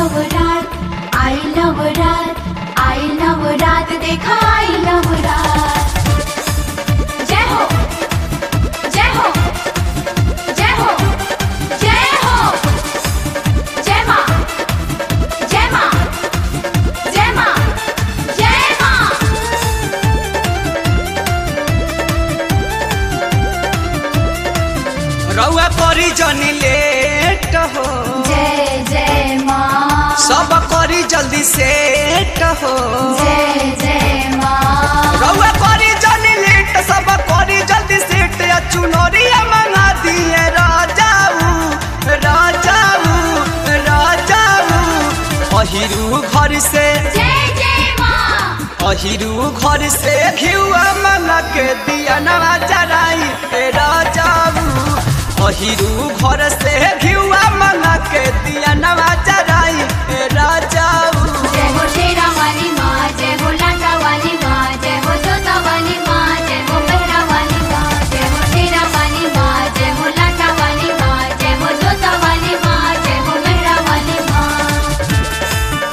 love रात I love रात I love रात देखा I love रात जय हो जय हो जय हो जय हो जय माँ जय माँ जय माँ जय माँ रउआ करी जनी लेट हो जय जय माँ सब करी जल्दी सेट हो जय जय माँ रउआ करी जनी लेट सब करी जल्दी सेट या चुनरिया मंगा दिए राजाऊ राजाऊ राजाऊ अहिरू घर से जय जय माँ अहिरू घर से घिउआ मंगा के दिया नवा जराई ए राजाऊ अहिरू घर से घिउआ मंगा के दिया नवा जराई ए राजाऊ जय हो शेरा वाली माँ जय हो लाटा वाली माँ जय हो जोता वाली माँ जय हो बहरा वाली माँ जय हो शेरा वाली माँ जय हो लाटा वाली माँ जय हो जोता वाली माँ जय हो बहरा वाली माँ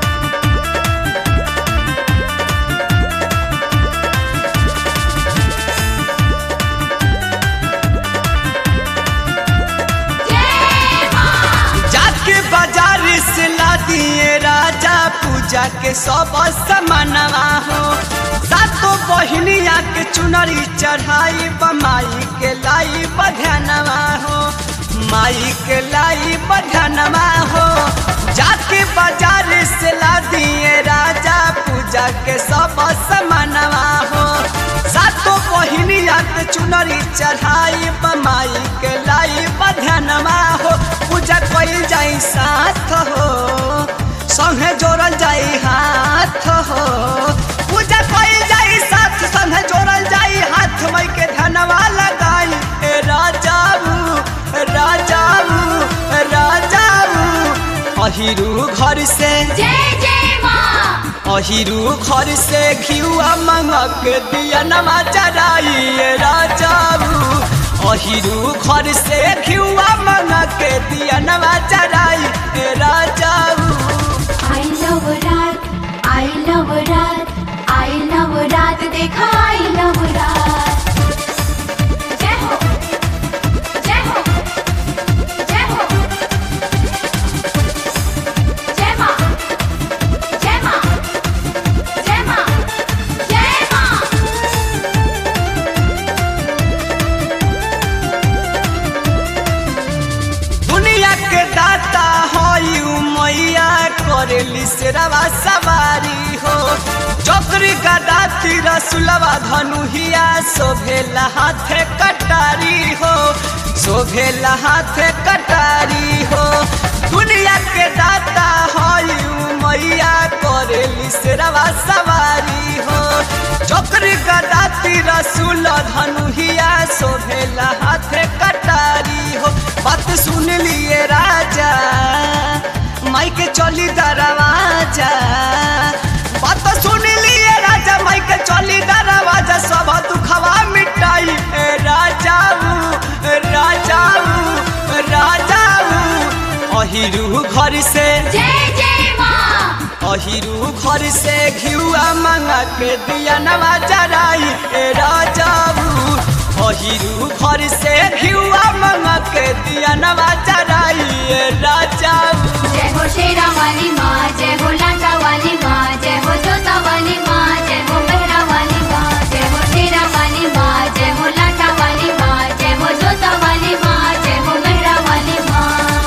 जय माँ जाके बाजार से ला दिए राजा पूजा के सब समानवा हो सातों बहिनिया के चुनरी चढ़ाई माई के लाई बधनवा हो माई के लाई बधनवा हो जाके बाजार से ला दिए राजा पूजा के सब समानवा हो सातों बहिनिया के चुनरी चढ़ाई माई के लाई बधनवा हो पूजा कइल जाई साथ हो संगे जोड़ल जाई हाथ हो पूजा कइल जाई साथ संगे जोड़ल जाई हाथ मई के धनवा लगाई ए राजाऊ राजाऊ राजाऊ अहिरू घर से जय जय माँ अहिरू घर से घिउआ मंगक दिया नमा चराई ए राजाऊ अहिरू घर से घिउआ मंगक दिया नमा चराई ए राजाऊ I love रात I love रात I love रात देखा I love रात जय हो जय हो जय हो जय माँ जय माँ जय माँ जय माँ दुनिया के दाता हई मैया करेली शेरवा सवारी हो चक्री गदा तिर सुलवा धनुहिया शोभेला हाथे कटारी हो शोभेला हाथे कटारी हो दुनिया के दाता हई मैया करेली शेरवा सवारी हो चक्री गदा तिर सुल धनुहिया शोभेला हाथे कटारी हो बात सुन लिए राजा माई के चली दरवाजा बात सुन लिए राजा माई के चली दरवाजा सब दुखवा मिटाई ए राजाऊ राजाऊ राजाऊ अहिरू घर से जय जय माँ अहिरू घर से घिउआ मंगा के दिया नवा जराई ए राजाऊ अहिरू घर से घिउआ मंगा के दिया नवा जराई ए राजाऊ जय हो शेरा वाली माँ जय हो लाटा वाली माँ जय हो जोता वाली माँ जय हो बहरा वाली माँ जय हो शेरा वाली माँ जय हो लाटा वाली माँ जय हो जोता वाली माँ जय हो बहरा वाली माँ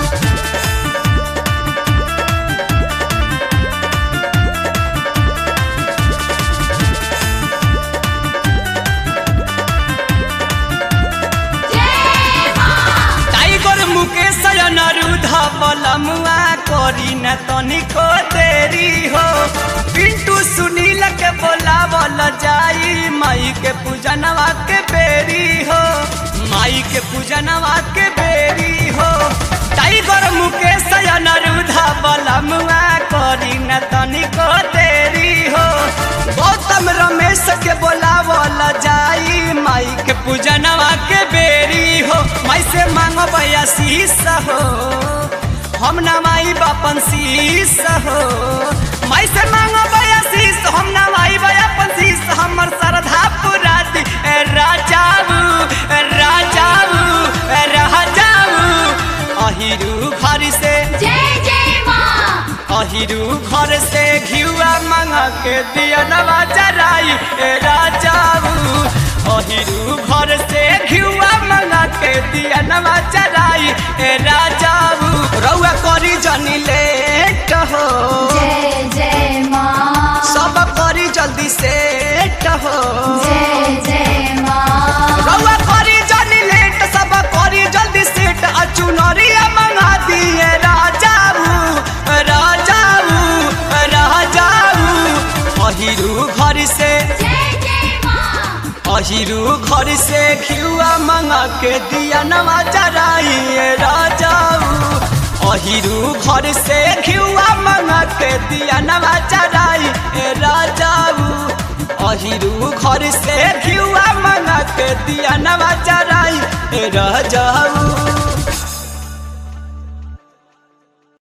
जय माँ टाइगर मुकेश अनरुद्ध बलमुआ करी न तनिको देरी हो पिंटू सुनील के बोलावल जाई माई के पूजनवा के बेरी हो माई के पूजनवा के बेरी हो टाइगर मुकेश अनरुद्ध बलमुआ करी न तनिको देरी हो गौतम रमेश के बोलावल जाई माई के पूजनवा के बेरी हो माई से मांगो बयासीस हो हम नवाई बापन शीस हो मैं से मांगो बयासीस हम नवाई बयापन शीस हमर श्रद्धा पूरा दी ए राजाऊ ए राजाऊ ए राजाऊ अहिरू घर से जय जय माँ अहिरू घर से घिउआ मांगा के दिया नवा जराई ए राजाऊ अहिरू घर से घिउआ मांगा के दिया नवा जराई ए राजाऊ रउआ करी जनी लेट हो जय जय माँ सब करी जल्दी सेट हो जय जय माँ रउआ करी जनी लेट सब करी जल्दी सेट आ चुनरिया मंगा दिए राजाऊ राजाऊ राजाऊ अहिरू घर से जय जय माँ अहिरू घर से खियुआ मंगा के दिया नवा जराइए राजाऊ अहिरू घर से खियुआ मंगा के दिया नवा जराइए राजाऊ अहिरू घर से खियुआ मंगा के दिया नवा जराइए राजाऊ